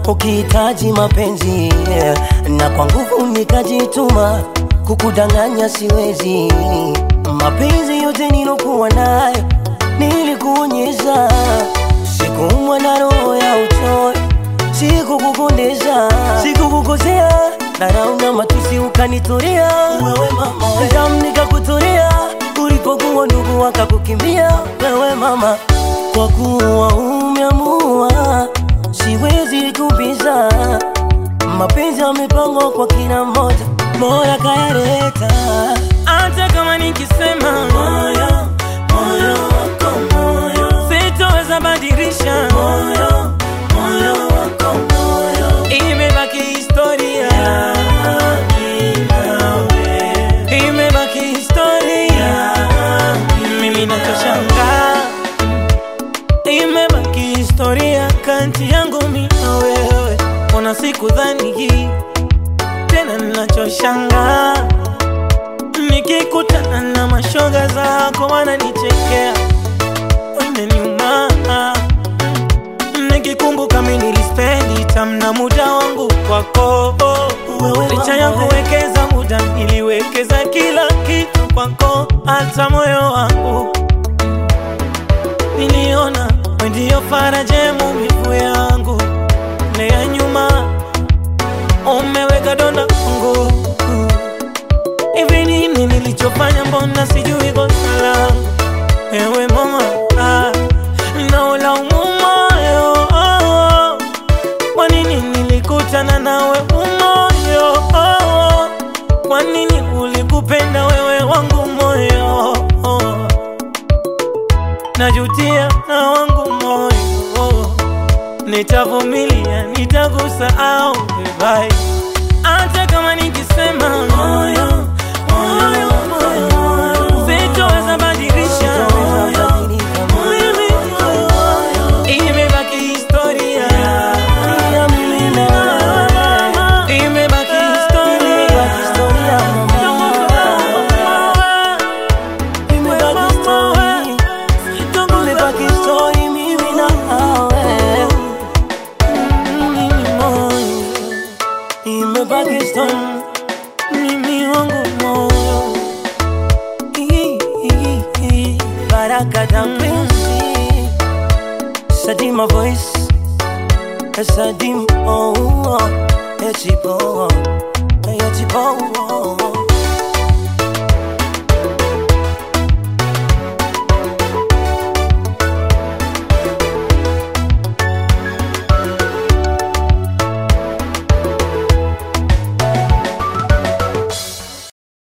ukihitaji mapenzi yeah. na kwa nguvu nikajituma kukudanganya siwezi mapenzi yote nilokuwa nayo nilikuonyesha sikuumwa na roho ya uchoyo sikukukondeza sikukukosea dharau na matusi ukanitorea wewe mama damu nikakutorea ulipokuwa ndugu wakakukimbia wewe mama kwa kuwa umeamua siwezi kubiza mapenzi yamepangwa kwa kila mmoja moya kayaleta hata kama nikisema moyo moyo wako moyo sitoweza badilisha moyo moyo wako moyo imebaki historia imebaki historia mimi nachoshangaa imebaki historia kati yangu mimi na wewe kuna siku dhani hii tena nachoshangaa nikikutana na mashoga zako wananichekea wameniuma nikikumbuka mimi nilispendi tamna muda wangu kwako Wewe licha mama, ya we. kuwekeza muda niliwekeza kila kitu kwako hata moyo wangu niliona we ndiyo faraja ya maumivu yangu na ya nyuma umeweka donda kwangu hivi nini nilichofanya mbona sijui kosa langu ewe mama ah, naulaumu moyo oh, kwa nini nilikutana nawe umoyo oh, kwa nini ulikupenda wewe wangu moyo oh, najutia na wangu moyo nitavumilia nitakusahau bye hata kama nikisema moyo moyo moyo sitoweza badilisha Mimi, imebaki historia imebaki historia mimi wangu moyo Baraka da Prince Sadima voice Sadim oh oh Echipo Echipo